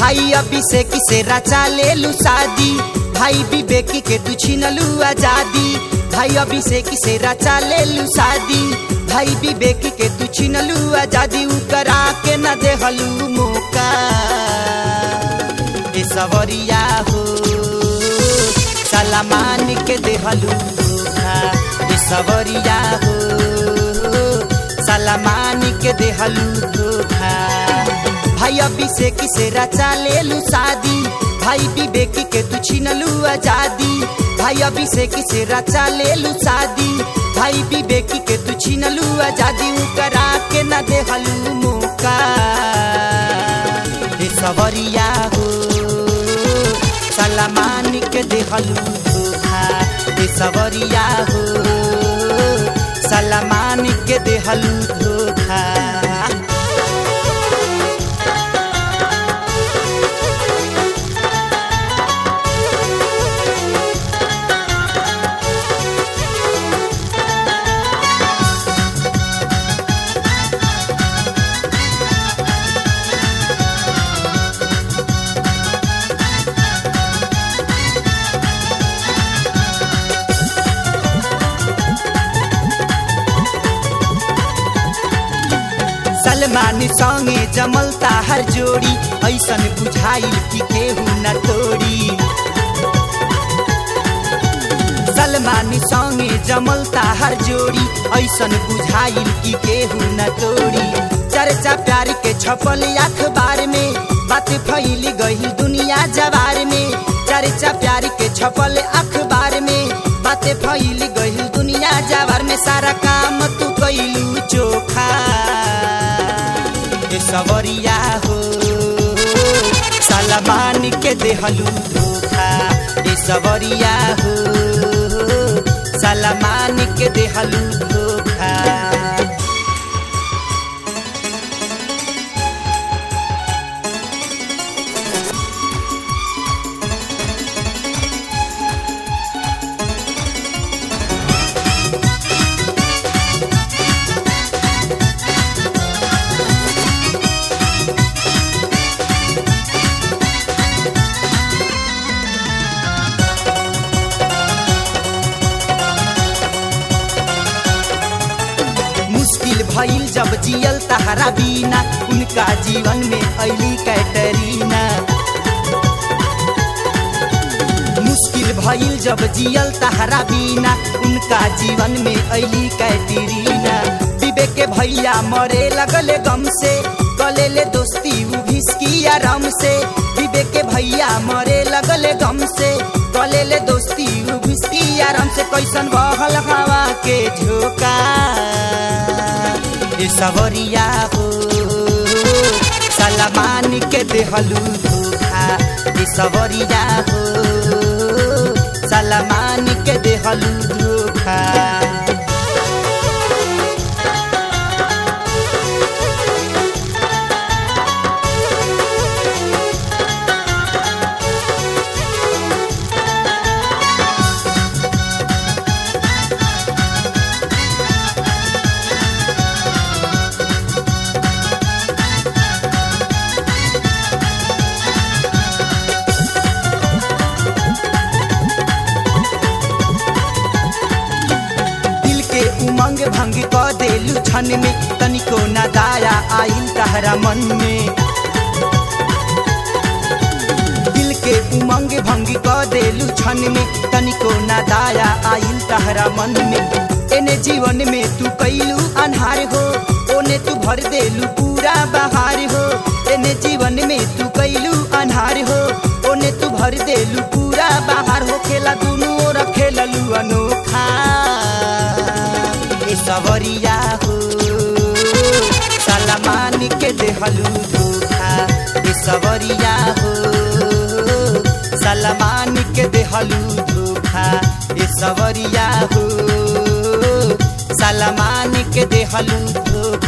भाई अभिषेक से रचा ले लू शादी भाई विवेकी के तू छीनलू आजादी भाई अभिषेक से रचा ले लू शादी भाई विवेकी के तू छीनलू आजादी उ करा के न देहलू मौका ए सवरिया हो सलामान के देहलू धोखा ए सवरिया हो सलामान के देहलू धोखा भाई अभिषेक से रचा ले लू शादी भाई विवेकी के तू छीनलू आजादी भाई अभिषेक से रचा ले लू शादी भाई विवेकी के तू छीनलू आजादी उ करा के न देहलू मौका ए सवरिया हो सलामान के देहलू धोखा ए सवरिया हो सलामान के देहलू धोखा सलमान संगे जमलता हर जोड़ी ऐसन बुझाइल कि केहू न तोड़ी सलमान संगे जमलता हर जोड़ी ऐसन बुझाइल कि केहू न तोड़ी चर्चा प्यार के छपल अखबार में बात फैल गई दुनिया जवार में चर्चा प्यार के छपल अखबार में बात फैल गई दुनिया जवार में सारा काम तू कैलू चोखा ए सवरिया हो सलमान के देहलू धोखा ए सवरिया हो सलमान के देहलू धोखा मुश्किल भइल जब जियल तहरा बीना उनका जीवन में अली कैटरीना मुश्किल भइल जब जियल तहरा बीना उनका जीवन में अली कैटरीना विवेक के भैया मरे लगले गम से गले ले दोस्ती उ भिसकी आराम से विवेक के भैया मरे लगले गम से गले ले दोस्ती उ भिसकी आराम से कैसन बहल हवा के झोंका ए सवरिया हो सलमान के देहलू धोखा ए सवरिया हो सलमान के देहलू धोखा दिल के उमंग भंग क देलू क्षण में तनिको न दाया आइल तहरा मन में दिल के उमंग भंग क देलू क्षण में तनिको न दाया आइल तहरा मन में एने जीवन में तू कैलू अनहार हो ओने तू भर देलू पूरा बहार हो एने जीवन में तू कैलू अनहार हो ओने तू भर देलू पूरा बहार हो खेला दुनू ओर खेललू अनोखा ए सवरिया हो सलमान के देहलू धोखा ए सवरिया हो सलमान के देहलू धोखा ए सवरिया हो सलमान के देहलू धोखा